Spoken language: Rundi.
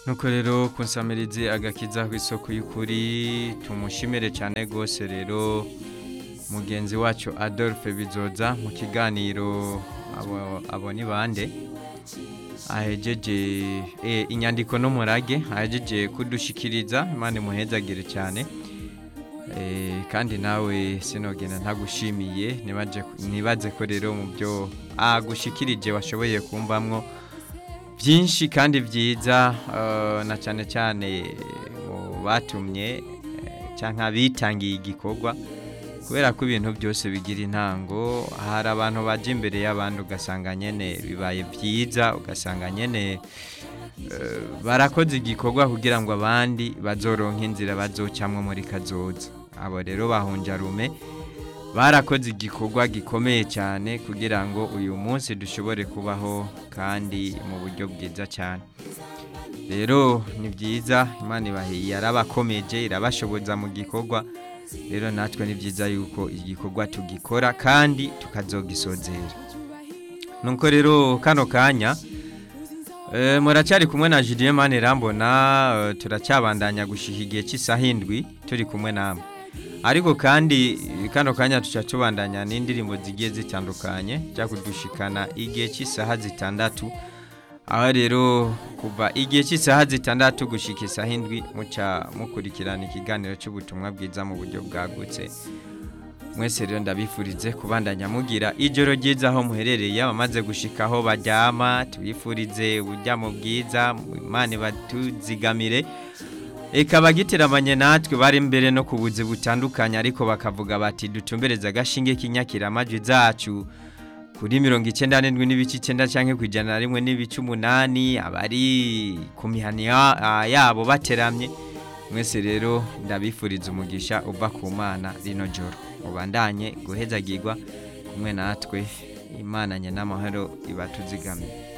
nuko rero kunsamirize agakiza kw'isoko y'ukuri tumushimire cyane rwose rero mugenzi wacu adolphe bizoza mu kiganiro abo, abo ni bande ahejeje e, inyandiko n'umurage ahejeje kudushikiriza imana imuhezagire cyane e, kandi nawe sinogenda ntagushimiye nibaje nibaze ko rero mu byo agushikirije washoboye kumvamwo byinshi kandi byiza eh, na cyane cyane mu batumye eh, cyangwa bitangiye igikorwa kubera ko ibintu byose bigira intango hari abantu baje imbere y'abandi ugasanga nyene bibaye byiza ugasanga nyene eh, barakoze igikorwa kugira ngo abandi bazoronke inzira bazocamwo muri kazoza abo rero bahunjarume barakoze igikorwa gikomeye cyane kugira ngo uyu munsi dushobore kubaho kandi mu buryo bwiza cyane rero ni byiza imana ibahiye yarabakomeje irabashoboza mu gikorwa rero natwe ni byiza yuko igikorwa tugikora kandi tukazogisozera nuko rero kano kanya eh, muracyari kumwe na Julien Manirambona eh, turacyabandanya gushika igihe cy'isaha indwi turi kumwe namwe ariko kandi kano kanya tuca tubandanya n'indirimbo zigiye zitandukanye jya kudushikana igihe cy'isaha zitandatu aho rero kuva igihe cy'isaha zitandatu gushika isaha indwi muca mukurikirana ikiganiro cy'ubutumwa bwiza mu buryo bwagutse mwese rero ndabifurize kubandanya mugira ijoro ryiza aho muherereye abamaze gushika aho baryama tubifurize uburyamo bwiza imana ibatuzigamire Eka bagitiramanye natwe bari mbere no ku buzi butandukanye ariko bakavuga bati dutumbereze agashinge k'inyakira amajwi zacu kuri mirongo icyenda n'indwi n'ibice icyenda cyangwa ku ijana na rimwe n'ibice umunani abari ku mihani ya- ah, yabo bateramye mwese rero ndabifuriza umugisha uva ku mana rino joro mubandanye guhezagirwa kumwe natwe imana nye n'amahoro ibatuzigamiye